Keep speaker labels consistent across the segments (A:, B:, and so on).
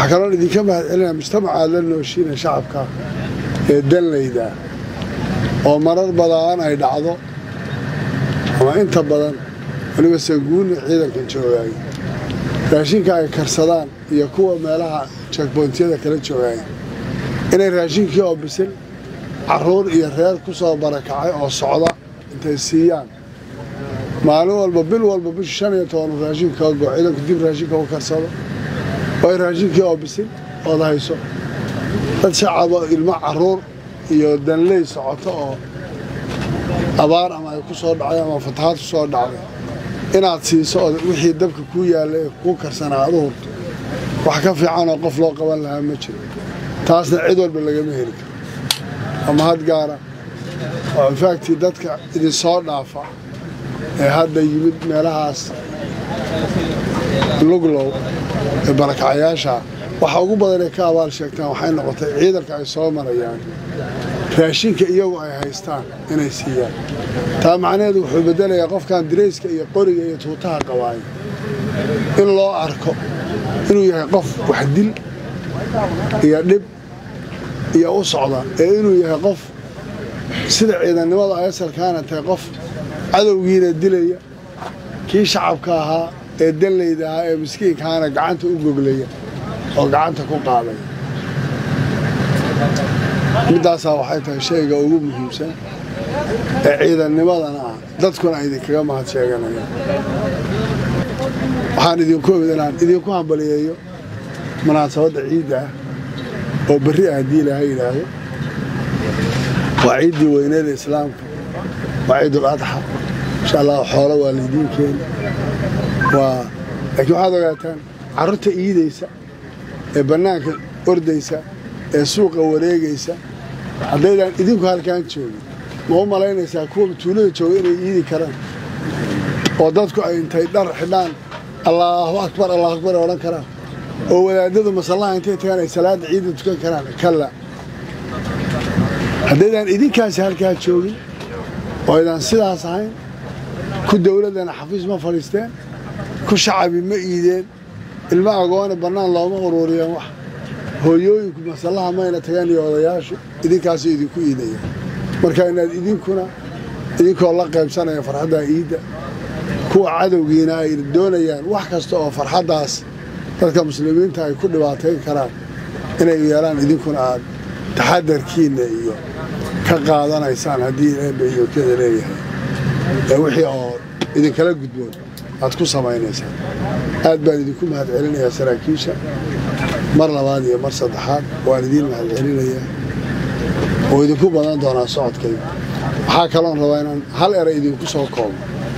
A: waxaa kaloon idinka mahad celinaya mujtamacaad la nooshiina shacabka ee danlayda oo marar badaan ay dhacdo ama inta badan weliba sanguuni ciidankan joogaay raashinka ay karsadaan iyo kuwa meelaha jakboontiyada kala joogaay inay raashinkii oo bisil carruur iyo reer ku soo barakacay oo socda intay siiyaan maalin walba bil walba bishu shan iyo toban raashinka ka go ciidanku dib raashinka u karsado way raashinkii oo bisil ood hayso dad shacaba ilmo carruur iyo danley socoto oo abaar ama ay ku soo dhacday ama fatahaad ku soo dhacday inaad siiso oo wixii dabka kuu yaalla ee kuu karsanaa aad u hurto wax ka fiicanoo qof loo qaban lahaa ma jiro taasna cid walba lagama heli karo ama had gaara oo infaaktii dadka idinsoo dhaafa ee hadda yimid meelahaas luglow ee barakacyaasha waxa ugu badan ay ka abaal sheegtaan waxay noqotay ciidanka ay soo marayaan raashinka iyagu ay haystaan inay siiyaan taa macnaheedu wuxuu beddelayaa qofkan dirayska iyo qoriga iyo tuutaha qabaay in loo arko inuu yahay qof waxdil iyo dhib iyo u socda ee inuu yahay qof sida ciidannimada ay asalkaana tahay qof cadowgiina dilaya kii shacabka ahaa ee danlayda ahaa ee miskiinkaana gacanta u goglaya oo gacanta ku qaadaya middaasaa waxay tahay shayga ugu muhiimsan ee ciidannimadana ah dadkuna idinkaga mahad sheeganayaan waxaan idinku imid inaan idinku hambaliyeeyo munaasabadda ciidda ah oo berri ah haddii ilaaha yidhaahdo waa ciiddii weyneeda islaamka waa ciidul adxa insha allah xoolo waa laydiin keeni waa laakiin waxaad ogaataan carruurta iidaysa ee bannaanka ordaysa ee suuqa wareegaysa haddaydaan idinku halkaan joogin ma u malaynaysaa kuwa tuulada jooga inay iidi karaan oo dadku ay intay dhar xidhaan allaahu akbar allahu akbar odhan karaan oo wadaadadu masallaha intay tagaan ay salaadda ciidda tukan karaan kalla haddaydaan idinkaasi halkaa joogin oo aydaan sidaas ahayn ku dowladdana xafiis ma fadhiisteen ku shacabi ma iideen ilmo agoone bannaan looma uruuriyeen wax hooyooyinku masallaha mayna tagaan iyo odayaashu idinkaasuu idinku iidaya marka inaad idinkuna idinkoo la qaybsanaya farxaddaa iidda kuwa cadowgiina ay doonayaan wax kasta oo farxaddaas dadka muslimiinta ay ku dhibaatayn karaan inay yeelaan idinkuna aad taxadarkiinna iyo ka qaadanaysaan haddii eebba iyokyada leeyahay ee wixii oo idinkala gudboon aad ku samaynaysaan aad baan idinku mahad celinayaa saraakiisha mar labaad iyo mar saddexaad waan idiin mahad celinayaa oo idinku badan doonaa socodkayga waxaa kaloon rabaa inaan hal eray idinku soo koobo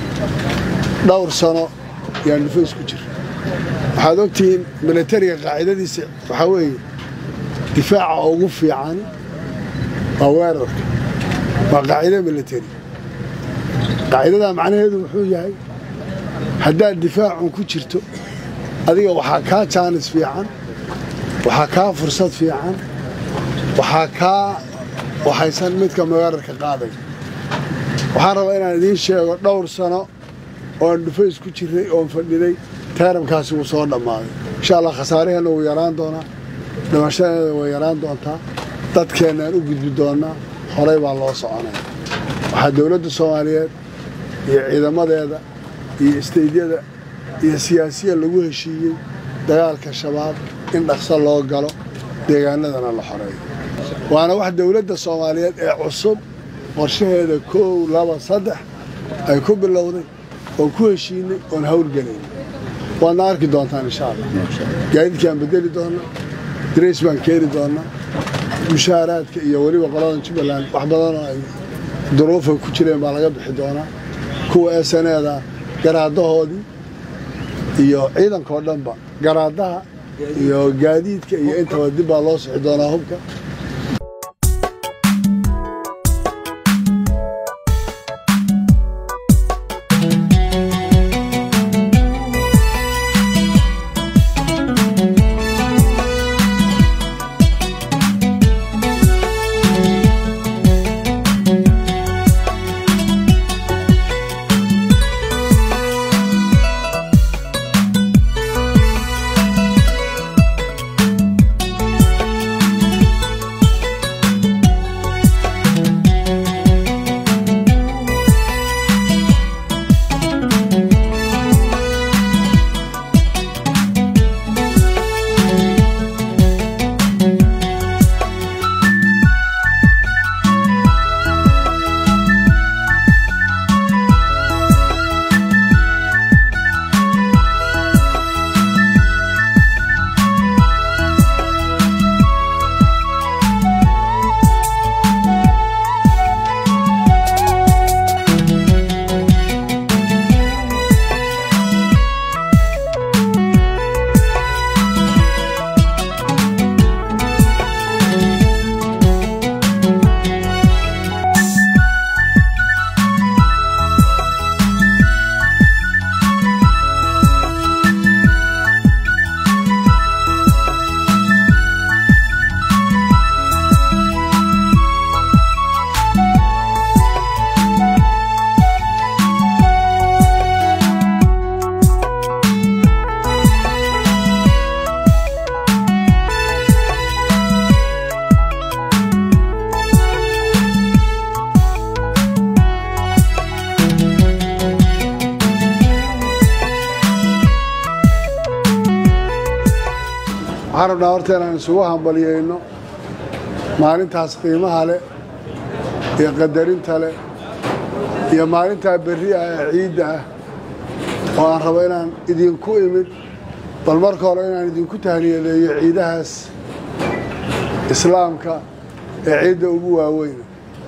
A: dhowr sano yaan dhufays ku jira waxaad ogtihiin milatariga qaacidadiisa waxaa weeye difaaca ugu fiican waa weerarka waa qaacido milatari qaacidadaa macnaheedu wuxuu yahay haddaad difaacun ku jirto adiga waxaa kaa jaanis fiican waxaa kaa fursad fiican waxaa kaa waxaysan midka weerarka qaaday waxaan rabaa inaan idiin sheego dhowr sano ooan dhufays ku jirnay oon fadhinay taaramkaasi wuu soo dhammaaday insha allah khasaaraheenna wuu yaraan doonaa dhimashadeeda way yaraan doontaa dadkeennaan u gudbi doonnaa horay baa loo soconaya waxaa dowladda soomaaliyeed iyo ciidamadeeda iyo isteydyada iyo siyaasiya lagu heshiiyey dagaalka shabaab in dhaqso loo galo deegaanadana la xoreeyo waana wax dowladda soomaaliyeed ee cusub qorshaheeda koow laba saddex ay ku bilowday oon ku heshiinay oon hawlgelayn waadna arki doontaan insha allah gaadiidkaan bedeli doonnaa darays baan keeni doonnaa mushaaraadka iyo weliba qoladan jubbaland wax badanoo ay duruufa ku jireen baa laga bixi doonaa kuwa esaneeda garaadahoodii iyo ciidankao dhanba garaadaha iyo gaadiidka iyo intaba dib baa loo sixi doonaa hubka waxaan rabnaa horta inaan isugu hambaliyeyno maalintaas qiimaha leh iyo qadarinta leh iyo maalintaa berri ah ee ciidda ah oo aan rabo inaan idinku imid bal marka hore inaan idinku tahniyadeeyo ciidahaas islaamka ee ciidda ugu waaweyna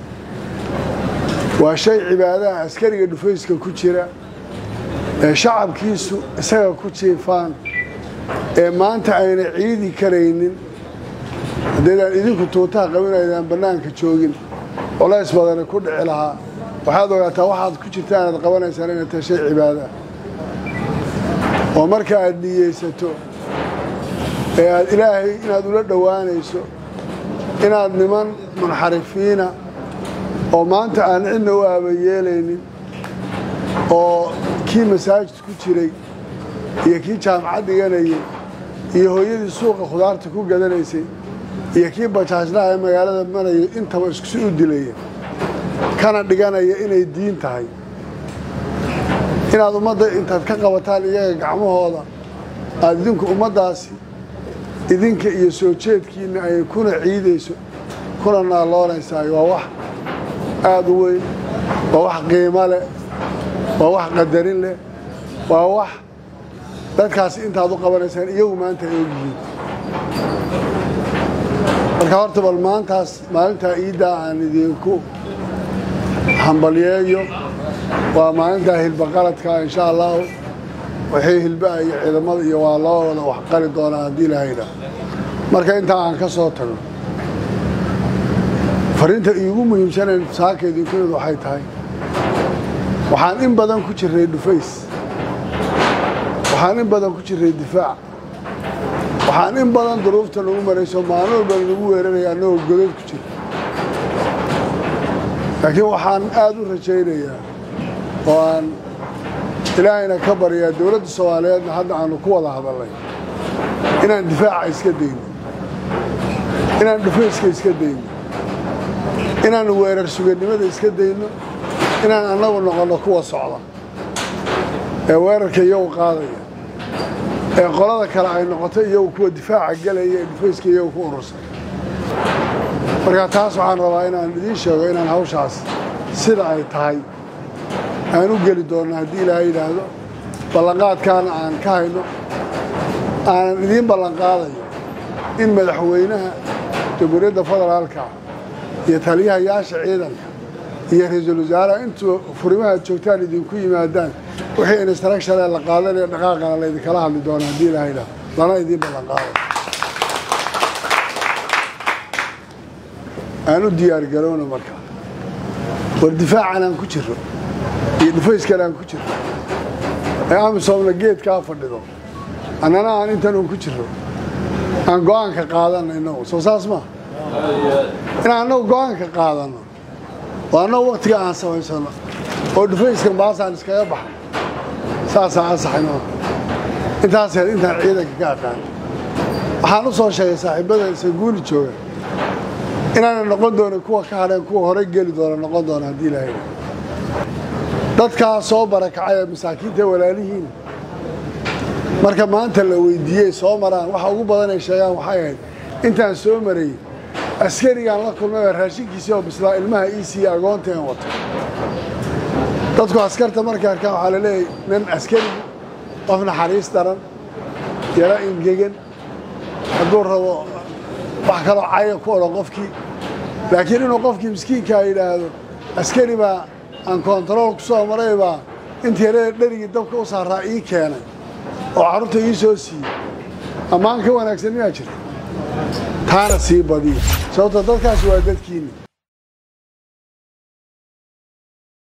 A: waa shay cibaadaha askariga dhufayska ku jira ee shacabkiisu isaga ku jiifaan ee maanta ayna ciidi karaynin haddaydaan idinku tuutaha qabin aydaan bannaanka joogin culays badani ku dhici lahaa waxaad ogaataa waxaad ku jirta inaad qabanaysaan inay tahay shay cibaada ah oo marka aad niyeysato ee aad ilaahay inaad ula dhowaanayso inaad niman munxarifiina oo maanta aan cidna u aabayeelaynin oo kii masaajid ku jiray iyo kii jaamacad dhiganayay iyo hooyadii suuqa khudaarta ku gadanaysay iyo kii bajaajlaha ee magaalada marayay intaba iskusi u dilaya kana dhiganaya inay diin tahay inaad ummadda intaad ka qabataan iyaga gacmahooda aad idinku ummaddaasi idinka iyo soo jeedkiinna ay kuna ciidayso kuna naalloonaysaay waa wax aada u weyn waa wax qiimo leh waa wax qadarin leh waa wax dadkaasi intaad u qabanaysaan iyagu maanta ay ogyihiin marka horta bal maantaas maalintaa iiddaa aan idinku hambalyeeyo waa maalintaa hilba qaladka insha allahu wixii hilbaha iyo ciidamada iyo waa laba wada wax qali doonaa haddii ilahaydha marka intaa aan ka soo tago fariinta iigu muhiimsanayn saaka idinku imid waxay tahay waxaan in badan ku jirray dhufays waxaan in badan ku jirray difaac waxaan in badan duruufta nagu marayso maalin walba nagu weeraraya annagoo godad ku jira laakiin waxaan aada u rajaynayaa oo aan ilaahayna ka baryaa dowladda soomaaliyeedna hadda aanu ku wada hadalnay inaan difaaca iska dayno inaan dhufayska iska dayno inaan weerar sugannimada iska dayno inaan annagu noqonno kuwa socda ee weerarka iyagu qaadaya ee qolada kale ay noqoto iyagu kuwa difaaca gelaya ee dhufayska iyagu ku urursan marka taas waxaan rabaa inaan idiin sheego inaan hawshaas sida ay tahay aan u geli doonno haddii ilaahay yidhaahdo ballanqaadkaana aan ka hayno aanan idiin ballanqaadayo in madaxweynaha jamhuuriyadda federaalka iyo taliyahayaasha ciidanka iyo ra-iisul wasaaraha intuu furimaha joogtaan idinku yimaadaan wixii instructionee la qaadanaya dhaqaaqana laydinkala hadli doona haddii ilaahay yidhaahdo lana idiin ballanqaadayo aan u diyaargarowno marka war difaacan aan ku jiro iyo dhufayskan aan ku jiro ee amisoomna geedkaa fadhido annana aan intan un ku jiro aan go-aanka qaadanno innagu soo saas maa inaan annagu go-aanka qaadanno oo annagu waktiga aan samaysano oo dhufayskan baasaan iskaga baxno saasaan ansaxayno intaas heed intaan ciidanka ka aqaan waxaan u soo sheegay saaxiibada sanguuli jooga inaana noqon doonin kuwa ka hadheen kuwa horey geli doona noqon doona haddii ilaahay dadkaa soo barakacay ee masaakiinta walaalihiin marka maanta la weydiiyey soo maraan waxa ugu badan ay sheegaan waxay ahayd intaan soo marayy askarigaan la kulmay baa raashinkiisii oo bislaa ilmaha ii siiya agoonta een wato dadku askarta markay arkaan waxaa la leeyahy nin askarigu qof naxariis daran yaro ingegan hadduu rabo wax kaloo caya ku odhan qofkii laakiin inuu qofkii miskiinkaa yidhaahdo askari baa aan kontarool ku soo maray baa intii yarada dherigii dabka u saaraa ii keenay oo carruurta ii soo siiyey ammaan ka wanaagsan miyaa jirta taana sii badiya sababto dadkaasi waa dadkiinni